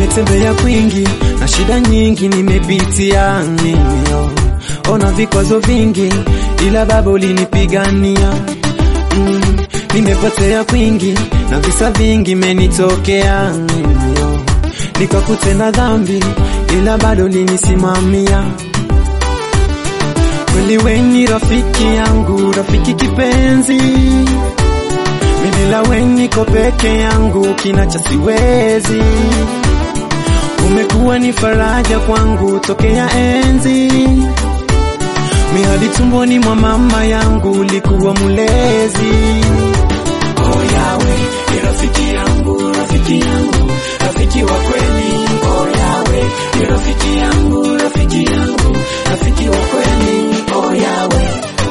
Nimetembea kwingi na shida nyingi nimepitia mimi, ona vikwazo vingi, ila Baba ulinipigania. Mm, nimepotea kwingi na visa vingi menitokea mimi, nikakutenda dhambi, ila bado ulinisimamia. Kweli wewe ni rafiki yangu, rafiki kipenzi Bila wewe niko peke yangu, kinacha siwezi. Umekuwa ni faraja kwangu tokea enzi, mi hadi tumboni mwa mama yangu ulikuwa mulezi. Oh Yawe, ni rafiki yangu, rafiki yangu, rafiki wa kweli. Oh Yawe, ni rafiki yangu, rafiki yangu, rafiki wa kweli. Oh Yawe,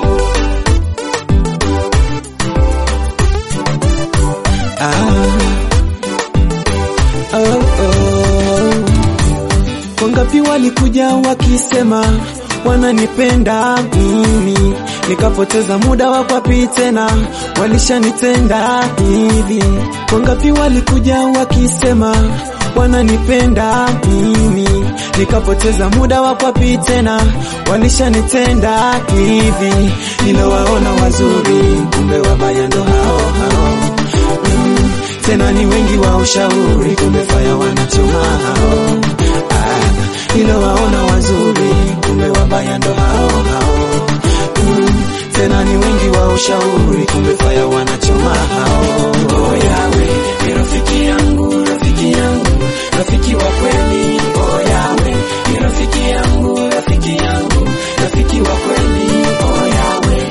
Ah, oh, oh. Wangapi walikuja wakisema wananipenda mimi, nikapoteza muda wa kwapi tena, walishanitenda hivi. Wangapi walikuja wakisema wananipenda mimi, nikapoteza muda wa kwapi tena, walishanitenda hivi. Nilowaona wazuri, kumbe wabaya ndo hao hao mm, tena ni wengi wa ushauri, kumbe faya wanachoma hao ah, nilowaona wazuri, kumbe wabaya ndo hao hao mm, tena ni wengi wa ushauri, kumbe faya wanachoma hao oh Yawe, ni rafiki yangu, rafiki yangu, rafiki wa kweli. Oh Yawe, ni rafiki yangu, rafiki yangu, rafiki wa kweli. Oh Yawe.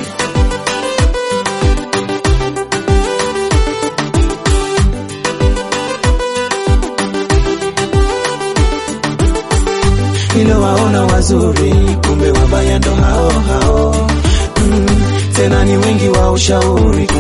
nilowaona wazuri, kumbe wabaya ndo hao hao mm, tena ni wengi wa ushauri,